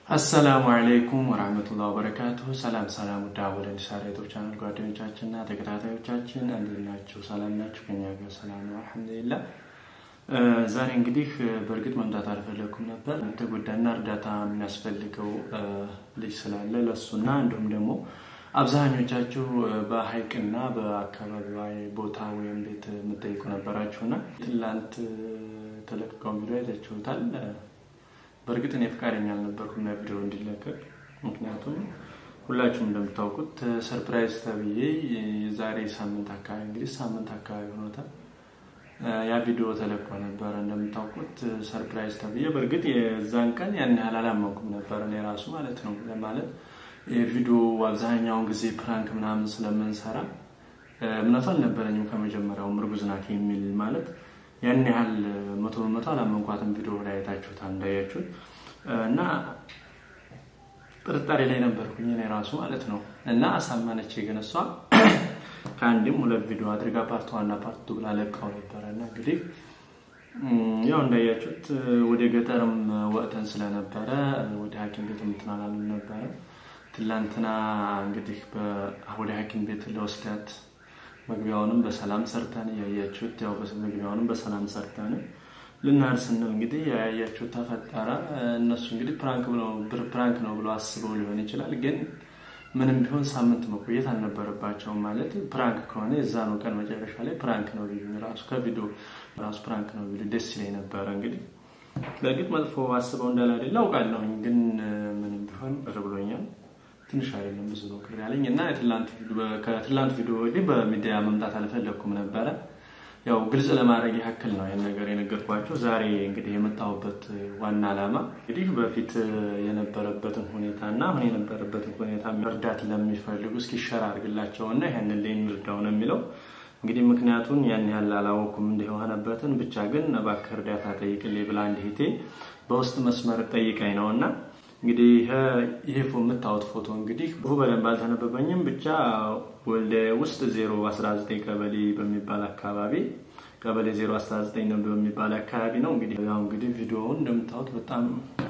አሰላሙ አለይኩም ወራህመቱላሂ ወበረካቱሁ። ሰላም ሰላም፣ ውድ አወል እንዲሳራ ዩቱብ ቻናል ጓደኞቻችንና ተከታታዮቻችን እንዴት ናችሁ? ሰላም ናችሁ? ከኛ ጋር ሰላም ነው አልሐምዱሊላህ። ዛሬ እንግዲህ በእርግጥ መምጣት አልፈለኩም ነበር። የተጎዳና እርዳታ የሚያስፈልገው ልጅ ስላለ ለሱና እንዲሁም ደግሞ አብዛኞቻችሁ በሀይቅና በአካባቢዋ ቦታ ወይም ቤት የምጠይቁ ነበራችሁና ትላንት ተለቅቀው ቪዲዮ አይታችሁታል። በእርግጥ እኔ ፈቃደኛ አልነበርኩም ያ ቪዲዮ እንዲለቀቅ። ምክንያቱም ሁላችሁም እንደምታውቁት ሰርፕራይዝ ተብዬ የዛሬ ሳምንት አካባቢ እንግዲህ ሳምንት አካባቢ ሆኖታል ያ ቪዲዮ ተለቆ ነበረ እንደምታውቁት ሰርፕራይዝ ተብዬ። በእርግጥ የዛን ቀን ያን ያህል አላመንኩም ነበር እኔ ራሱ ማለት ነው። ለማለት የቪዲዮ አብዛኛውን ጊዜ ፕራንክ ምናምን ስለምንሰራ እምነቱ አልነበረኝም ከመጀመሪያውም እርጉዝ ናት የሚል ማለት ያን ያህል መቶ በመቶ አላመንኳትም። ቪዲዮ ላይ አይታችሁታል እንዳያችሁት እና ጥርጣሬ ላይ ነበርኩኝ እኔ ራሱ ማለት ነው። እና አሳመነች ግን እሷ ከአንድም ሁለት ቪዲዮ አድርጋ ፓርት ዋና ፓርት ቱ ብላ ለቃው ነበረ እና እንግዲህ ያው እንዳያችሁት ወደ ገጠርም ወጥተን ስለነበረ ወደ ሐኪም ቤት የምትናላሉ ነበረ። ትላንትና እንግዲህ ወደ ሐኪም ቤት ለወስዳት መግቢያውንም በሰላም ሰርተን ያያችሁት ያው መግቢያውንም በሰላም ሰርተን ልናር ስንል እንግዲህ ያያችሁት ተፈጠረ። እነሱ እንግዲህ ፕራንክ ብለው ፕራንክ ነው ብሎ አስበው ሊሆን ይችላል። ግን ምንም ቢሆን ሳምንት መቆየት አልነበረባቸውም። ማለት ፕራንክ ከሆነ የዛ ነው ቀን መጨረሻ ላይ ፕራንክ ነው ቢሉ ራሱ ከቪዲዮ ራሱ ፕራንክ ነው ቢሉ ደስ ይለኝ ነበረ። እንግዲህ በእርግጥ መጥፎ አስበው እንዳለ አይደለ አውቃለሁኝ። ግን ምንም ቢሆን ብር ብሎኛል። ትንሽ አይደለም ብዙ ነው ቅር ያለኝ እና ከትላንት ቪዲዮ ወዲህ በሚዲያ መምጣት አልፈለግኩም ነበረ። ያው ግልጽ ለማድረግ ያክል ነው ይህን ነገር የነገርኳቸው። ዛሬ እንግዲህ የመጣሁበት ዋና ዓላማ እንግዲህ በፊት የነበረበትን ሁኔታ እና አሁን የነበረበትን ሁኔታ እርዳት ለሚፈልጉ እስኪ ሸር አድርግላቸው እና ይህንን ላይ እንርዳው ነው የሚለው። እንግዲህ ምክንያቱን ያን ያህል አላወኩም እንደሆነበትን ብቻ ግን እባክህ እርዳታ ጠይቅልኝ ብላ አንድ እህቴ በውስጥ መስመር ጠይቀኝ ነው እና እንግዲህ ይሄ የምታዩት ፎቶ እንግዲህ ብዙ በደንብ አልተነበበኝም። ብቻ ወልደ ውስጥ 019 ቀበሌ በሚባል አካባቢ ቀበሌ 019 በሚባል አካባቢ ነው። እንግዲህ ያው እንግዲህ ቪዲዮውን እንደምታዩት በጣም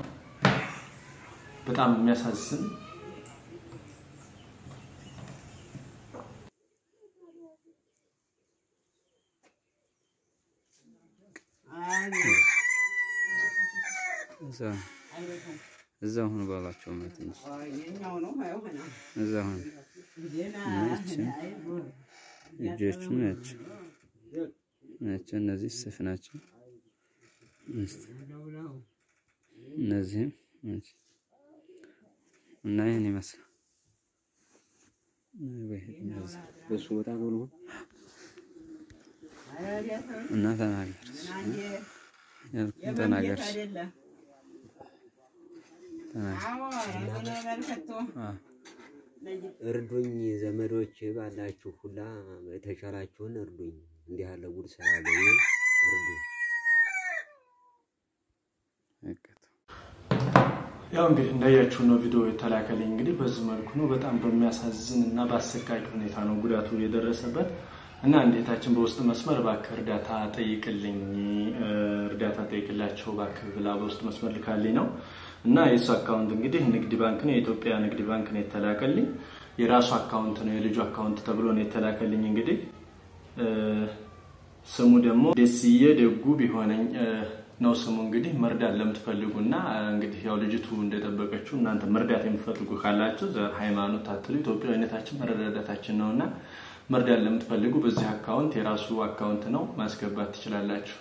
በጣም የሚያሳዝን እዛ ሁኑ ባሏቸው ማለት ነው። እዛ ሁኑ እጆቹ ናቸው ናቸው። እነዚህ ስፍ ናቸው። እነዚህም እና ይህን ይመስላል። በሱ ቦታ ጎል እና ተናገር ያልኩህን ተናገር እርዱኝ ዘመዶች ባላችሁ ሁላ የተቻላችሁን እርዱኝ። እንዲህ ያለ ጉድ ስላገኘ እርዱ። ያው እንግዲህ እንዳያችሁ ነው ቪዲዮ የተላከልኝ። እንግዲህ በዚህ መልኩ ነው። በጣም በሚያሳዝን እና በአሰቃቂ ሁኔታ ነው ጉዳቱ የደረሰበት እና እንዴታችን በውስጥ መስመር እባክህ እርዳታ ጠይቅልኝ፣ እርዳታ ጠይቅላቸው እባክህ ብላ በውስጥ መስመር ልካልኝ ነው እና የእሱ አካውንት እንግዲህ ንግድ ባንክ ነው፣ የኢትዮጵያ ንግድ ባንክ ነው የተላከልኝ። የራሱ አካውንት ነው፣ የልጁ አካውንት ተብሎ ነው የተላከልኝ። እንግዲህ ስሙ ደግሞ ደስዬ ደጉ ቢሆነኝ ነው ስሙ። እንግዲህ መርዳት ለምትፈልጉ እና እንግዲህ ያው ልጅቱ እንደጠበቀችው እናንተ መርዳት የምትፈልጉ ካላችሁ ዘር፣ ሃይማኖት አትሉ ኢትዮጵያዊነታችን መረዳዳታችን ነው እና መርዳት ለምትፈልጉ በዚህ አካውንት የራሱ አካውንት ነው ማስገባት ትችላላችሁ።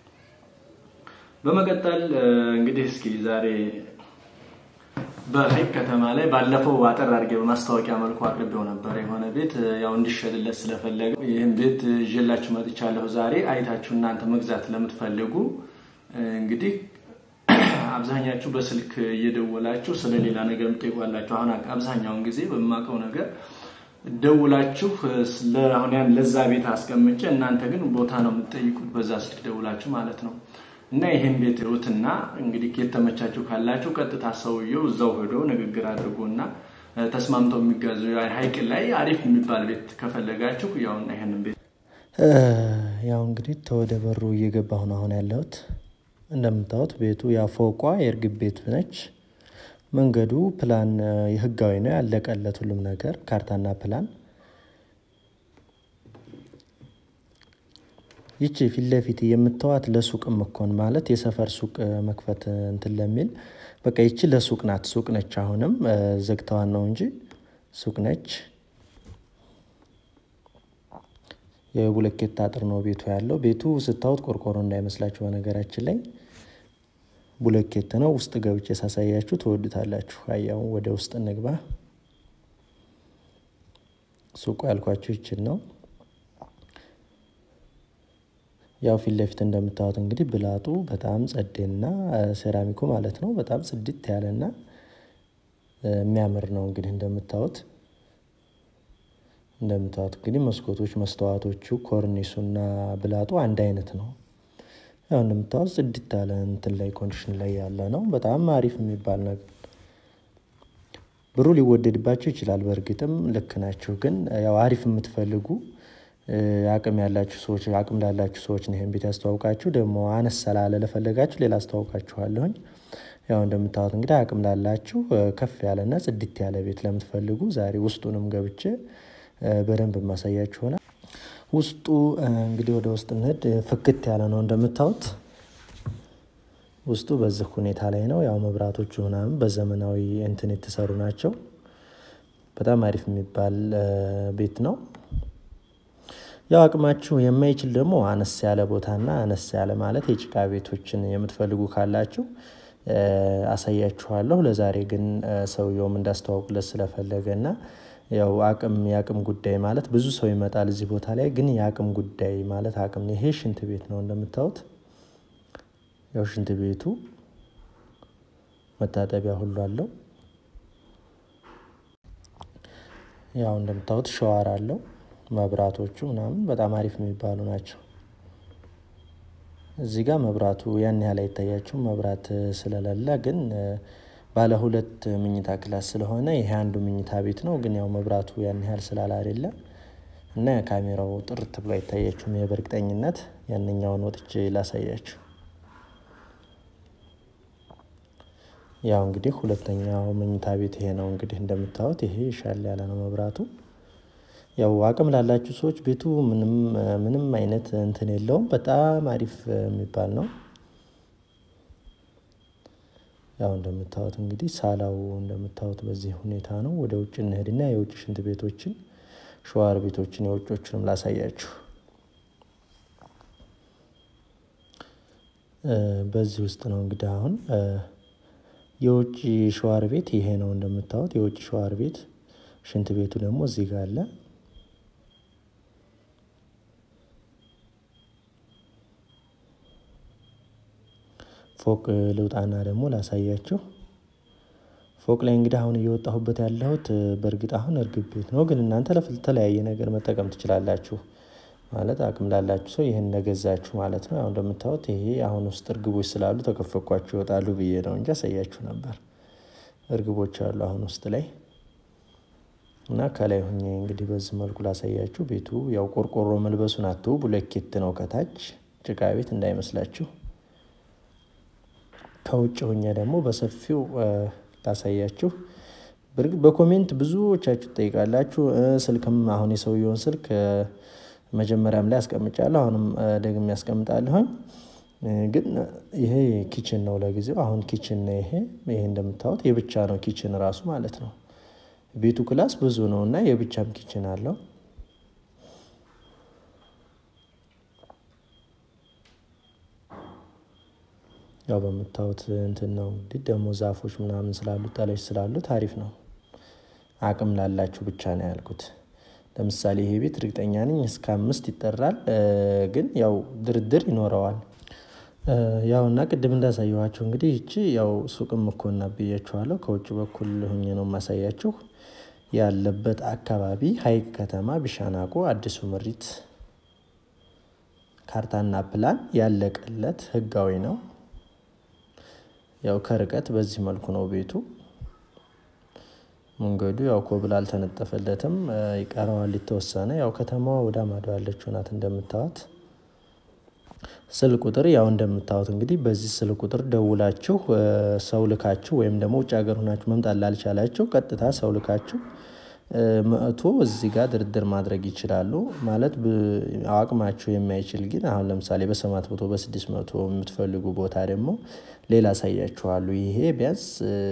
በመቀጠል እንግዲህ እስኪ ዛሬ በሀይቅ ከተማ ላይ ባለፈው አጠር አድርጌ በማስታወቂያ መልኩ አቅርቤው ነበር። የሆነ ቤት ያው እንዲሸጥለት ስለፈለገ ይህን ቤት ይዤላችሁ መጥቻለሁ። ዛሬ አይታችሁ እናንተ መግዛት ለምትፈልጉ እንግዲህ አብዛኛችሁ በስልክ እየደወላችሁ ስለሌላ ነገር የምትጠይቋላችሁ። አሁን አብዛኛውን ጊዜ በማውቀው ነገር ደውላችሁ አሁን ያን ለዛ ቤት አስቀምጬ እናንተ ግን ቦታ ነው የምትጠይቁት በዛ ስልክ ደውላችሁ ማለት ነው። እና ይሄን ቤት እዩትና እንግዲህ የተመቻችሁ ካላችሁ ቀጥታ ሰውየው እዛው ሄዶ ንግግር አድርጎና ተስማምተው የሚጋዙ ሀይቅ ላይ አሪፍ የሚባል ቤት ከፈለጋችሁ ያውና ይሄንን ቤት ያው እንግዲህ ተወደ በሩ እየገባሁ ነው አሁን ያለሁት። እንደምታዩት ቤቱ ያፎቋ የእርግብ ቤት ነች። መንገዱ ፕላን የህጋዊ ነው ያለቀለት ሁሉም ነገር ካርታና ፕላን። ይቺ ፊት ለፊት የምታዋት ለሱቅ ምኮን ማለት የሰፈር ሱቅ መክፈት እንትን ለሚል በቃ ይቺ ለሱቅ ናት። ሱቅ ነች። አሁንም ዘግተዋን ነው እንጂ ሱቅ ነች። የቡለኬት አጥር ነው ቤቱ ያለው። ቤቱ ስታዩት ቆርቆሮ እንዳይመስላችሁ በነገራችን ላይ ቡለኬት ነው። ውስጥ ገብቼ ሳሳያችሁ ትወዱታላችሁ። አያው ወደ ውስጥ እንግባ። ሱቁ ያልኳችሁ ይችን ነው። ያው ፊት ለፊት እንደምታዩት እንግዲህ ብላጡ በጣም ጸዴና ሴራሚኩ ማለት ነው በጣም ጽድት ያለና የሚያምር ነው። እንግዲህ እንደምታዩት እንደምታዩት እንግዲህ መስኮቶች፣ መስተዋቶቹ፣ ኮርኒሱና ብላጡ አንድ አይነት ነው። ያው እንደምታዩት ጽድት ያለ እንትን ላይ ኮንዲሽን ላይ ያለ ነው። በጣም አሪፍ የሚባል ነገር ብሩ ሊወደድባቸው ይችላል። በእርግጥም ልክ ናቸው። ግን ያው አሪፍ የምትፈልጉ አቅም ያላችሁ ሰዎች አቅም ላላችሁ ሰዎች ነው ይሄን ቤት ያስተዋውቃችሁ። ደግሞ አነስ ስላለ ለፈለጋችሁ ሌላ አስተዋውቃችኋለሁኝ። ያው እንደምታዩት እንግዲህ አቅም ላላችሁ ከፍ ያለና ጽድት ያለ ቤት ለምትፈልጉ ዛሬ ውስጡንም ገብቼ በደንብ የማሳያችሁ ሆናል። ውስጡ እንግዲህ ወደ ውስጥ እንሂድ። ፍክት ያለ ነው እንደምታዩት። ውስጡ በዚህ ሁኔታ ላይ ነው። ያው መብራቶቹ ምናምን በዘመናዊ እንትን የተሰሩ ናቸው። በጣም አሪፍ የሚባል ቤት ነው። ያው አቅማችሁ የማይችል ደግሞ አነስ ያለ ቦታና አነስ ያለ ማለት የጭቃ ቤቶችን የምትፈልጉ ካላችሁ አሳያችኋለሁ። ለዛሬ ግን ሰውየውም እንዳስተዋውቅለት ስለፈለገ እና ያው አቅም የአቅም ጉዳይ ማለት ብዙ ሰው ይመጣል እዚህ ቦታ ላይ ግን የአቅም ጉዳይ ማለት አቅም ይሄ ሽንት ቤት ነው እንደምታዩት። ያው ሽንት ቤቱ መታጠቢያ ሁሉ አለው። ያው እንደምታዩት ሸዋር አለው። መብራቶቹ ምናምን በጣም አሪፍ የሚባሉ ናቸው። እዚህ ጋር መብራቱ ያን ያህል አይታያችሁም መብራት ስለሌለ ግን ባለ ሁለት ምኝታ ክላስ ስለሆነ ይሄ አንዱ ምኝታ ቤት ነው። ግን ያው መብራቱ ያን ያህል ስላለ አይደለ እና ካሜራው ጥርት ብሎ አይታያችሁም። ይሄ በእርግጠኝነት ያንኛውን ወጥቼ ላሳያችሁ። ያው እንግዲህ ሁለተኛው መኝታ ቤት ይሄ ነው። እንግዲህ እንደምታዩት ይሄ ሻል ያለ ነው መብራቱ። ያው አቅም ላላችሁ ሰዎች ቤቱ ምንም ምንም አይነት እንትን የለውም። በጣም አሪፍ የሚባል ነው። ያው እንደምታዩት እንግዲህ ሳላው እንደምታዩት በዚህ ሁኔታ ነው። ወደ ውጭ እንሄድና የውጭ ሽንት ቤቶችን፣ ሸዋር ቤቶችን የውጮችንም ላሳያችሁ። በዚህ ውስጥ ነው እንግዲህ አሁን የውጭ ሸዋር ቤት ይሄ ነው እንደምታዩት የውጭ ሸዋር ቤት። ሽንት ቤቱ ደግሞ እዚህ ጋር አለ። ፎቅ ልውጣና ደግሞ ላሳያችሁ። ፎቅ ላይ እንግዲህ አሁን እየወጣሁበት ያለሁት በእርግጥ አሁን እርግብ ቤት ነው፣ ግን እናንተ ለተለያየ ነገር መጠቀም ትችላላችሁ። ማለት አቅም ላላችሁ ሰው ይህን ነገዛችሁ ማለት ነው። ያው እንደምታዩት ይሄ አሁን ውስጥ እርግቦች ስላሉ ተከፈኳቸው ይወጣሉ ብዬ ነው እንጂ አሳያችሁ ነበር። እርግቦች አሉ አሁን ውስጥ ላይ እና ከላይ ሁኜ እንግዲህ በዚህ መልኩ ላሳያችሁ። ቤቱ ያው ቆርቆሮ መልበሱን አትው ቡለኬት ነው ከታች ጭቃ ቤት እንዳይመስላችሁ። ከውጭ ሁኜ ደግሞ በሰፊው ላሳያችሁ። በእርግጥ በኮሜንት ብዙዎቻችሁ ትጠይቃላችሁ። ስልክም አሁን የሰውየውን ስልክ መጀመሪያም ላይ አስቀምጫለሁ፣ አሁንም ደግሜ ያስቀምጣለሁኝ። ግን ይሄ ኪችን ነው ለጊዜው። አሁን ኪችን ነው ይሄ ይሄ እንደምታዩት የብቻ ነው ኪችን ራሱ ማለት ነው። ቤቱ ክላስ ብዙ ነው እና የብቻም ኪችን አለው። ያው በምታዩት እንትን ነው እንግዲህ ደግሞ ዛፎች ምናምን ስላሉት ጠለች ስላሉት አሪፍ ነው። አቅም ላላችሁ ብቻ ነው ያልኩት። ለምሳሌ ይሄ ቤት እርግጠኛ ነኝ እስከ አምስት ይጠራል፣ ግን ያው ድርድር ይኖረዋል። ያው እና ቅድም እንዳሳየኋቸው እንግዲህ ይቺ ያው ሱቅም እኮ እና ብያችኋለሁ። ከውጭ በኩል ሁኜ ነው የማሳያችሁ። ያለበት አካባቢ ሀይቅ ከተማ ቢሻናቆ አዲሱ ምሪት ካርታና ፕላን ያለቀለት ህጋዊ ነው። ያው ከርቀት በዚህ መልኩ ነው ቤቱ። መንገዱ ያው ኮብል አልተነጠፈለትም፣ ይቀረዋል የተወሰነ። ያው ከተማዋ ወደ ማዶ ያለችው ናት እንደምታዋት። ስልክ ቁጥር ያው እንደምታዩት እንግዲህ በዚህ ስልክ ቁጥር ደውላችሁ ሰው ልካችሁ ወይም ደግሞ ውጭ ሀገር ሆናችሁ መምጣት ላልቻላችሁ ቀጥታ ሰው ልካችሁ መጥቶ እዚህ ጋር ድርድር ማድረግ ይችላሉ። ማለት አቅማችሁ የማይችል ግን አሁን ለምሳሌ በሰባት መቶ በስድስት መቶ የምትፈልጉ ቦታ ደግሞ ሌላ አሳያችኋለሁ። ይሄ ቢያንስ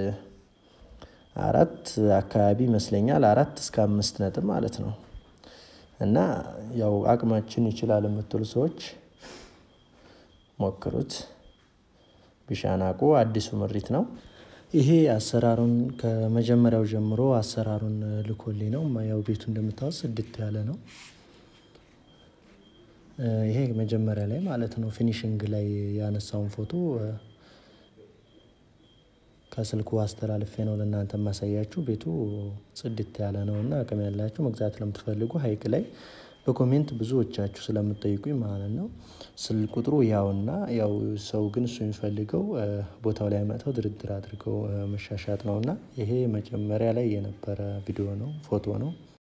አራት አካባቢ ይመስለኛል አራት እስከ አምስት ነጥብ ማለት ነው። እና ያው አቅማችን ይችላል የምትሉ ሰዎች ሞክሩት። ቢሻናቁ አዲሱ ምሪት ነው። ይሄ አሰራሩን ከመጀመሪያው ጀምሮ አሰራሩን ልኮልኝ ነው። ያው ቤቱ እንደምታወስ ጽድት ያለ ነው። ይሄ መጀመሪያ ላይ ማለት ነው ፊኒሽንግ ላይ ያነሳውን ፎቶ ከስልኩ አስተላልፌ ነው ለእናንተ የማሳያችሁ። ቤቱ ጽድት ያለ ነው እና አቅም ያላችሁ መግዛት ለምትፈልጉ ሀይቅ ላይ በኮሜንት ብዙዎቻችሁ ስለምትጠይቁኝ ማለት ነው። ስልክ ቁጥሩ ያውና ያው ሰው ግን እሱ የሚፈልገው ቦታው ላይ መጥተው ድርድር አድርገው መሻሻጥ ነው እና ይሄ መጀመሪያ ላይ የነበረ ቪዲዮ ነው ፎቶ ነው